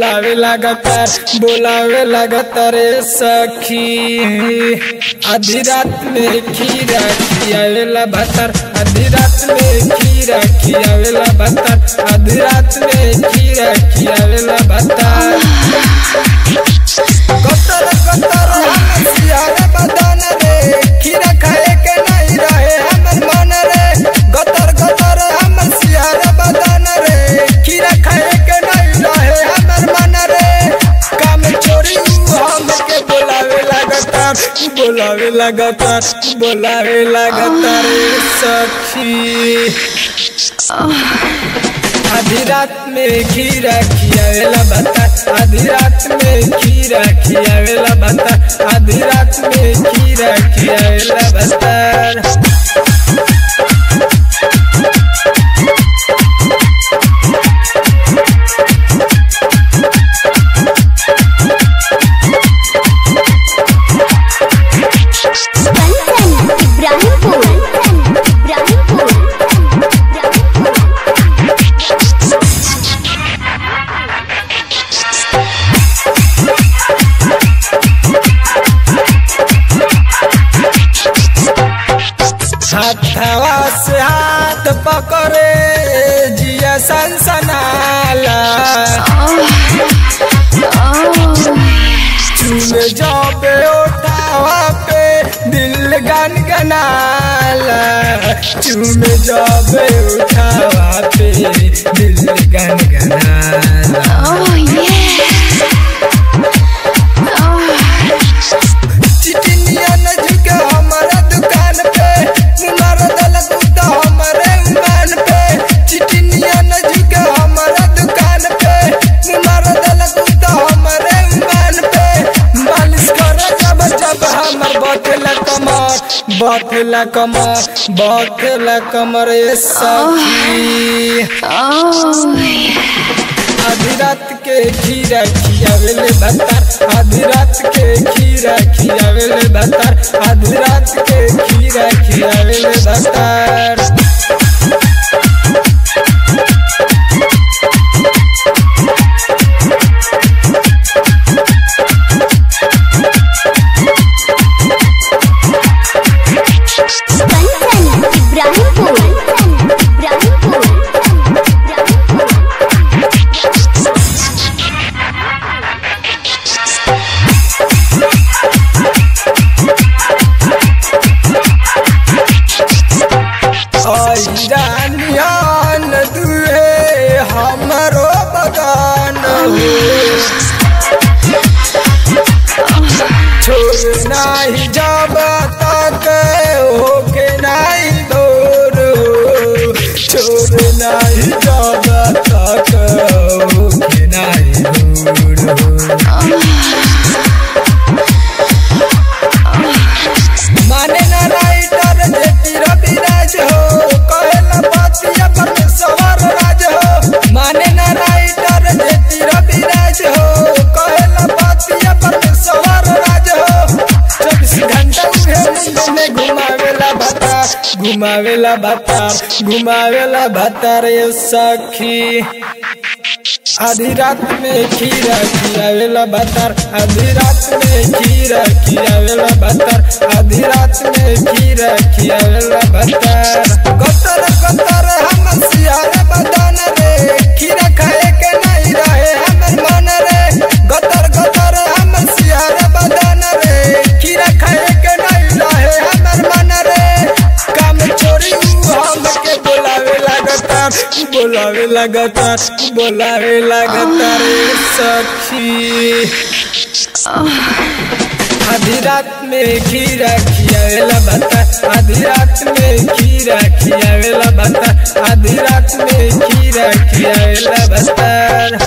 बोलावे लगातार बोलावे लगातार ए सखी आधी रात में खीरा खियावेला भतर आधी रात में खीरा खियावेला भतर आधी रात में खीरा खियावेला भतर कतर कतर हम सियारे बदन रे खीरा खाए के नहीं रहे हमर मन रे गतर गतर हम सियारे बदन रे खीरा खाए के नहीं रहे हमर मन रे काम चोरी उ हम के बोलावे लगातार बोलावे लगातार बोलावे लगातार ए सखी आधी रात में खीरा खियावेला भत्ता आधी रात में खीरा खियावेला भत्ता आधी रात में खीरा खियावेला भत्ता कंचन इब्राहिमपुर इब्राहिमपुर हथवा से हाथ पकड़े जिया सनसनाला चूमे जाबे उठावा पे दिल गन गनाला चूमे जाबे उठावा पे दिल गन गनाला चिटिनिया न झुके हमारा दुकान पे मुनार दल कुत्ता हमारे उमान पे चिटिनिया न झुके हमारा दुकान पे मुनार दल कुत्ता हमारे उमान पे मालिश कर जब जब हमर बथेला कमर बथेला कमर बथेला कमर ए सखी आधी रात के खीरा खियावेले भत्तर आधी रात के खीरा खियावेले भत्तर आधी रात के खीरा खियावेले भत्तर कंचन इब्राहिमपुर इब्राहिमपुर रानियान दुहे हमरो बगान हो छोड़ नाही जब तक होके नाही दूर हो छोड़ नाही जब तक होके नाही दूर हो माने ना राइटर जेती रविराज हो कहेला बातिया पर सवार राज हो माने ना राइटर जेती रविराज हो कहेला बातिया पर सवार राज हो चौबीस घंटा उहे मुंड में घुमावेला भत्ता घुमावेला भत्ता घुमावेला भत्ता रे सखी आधी रात में खीरा खियावेला भतर आधी रात में खीरा खियावेला भतर आधी रात में खीरा खियावेला भतर गतर गतर हम सियारे बदन रे खीरा खाए के नहीं रहे हमर मन रे गतर गतर हम सियारे बदन रे खीरा खाए के नहीं रहे हमर मन रे काम चोरी उ हम के बोलावे लगातार बोलावे लगातार बोलावे लगातार ए सखी आधी रात में खीरा खियावेला भत्ता आधी रात में खीरा खियावेला भत्ता आधी रात में खीरा खियावेला भत्ता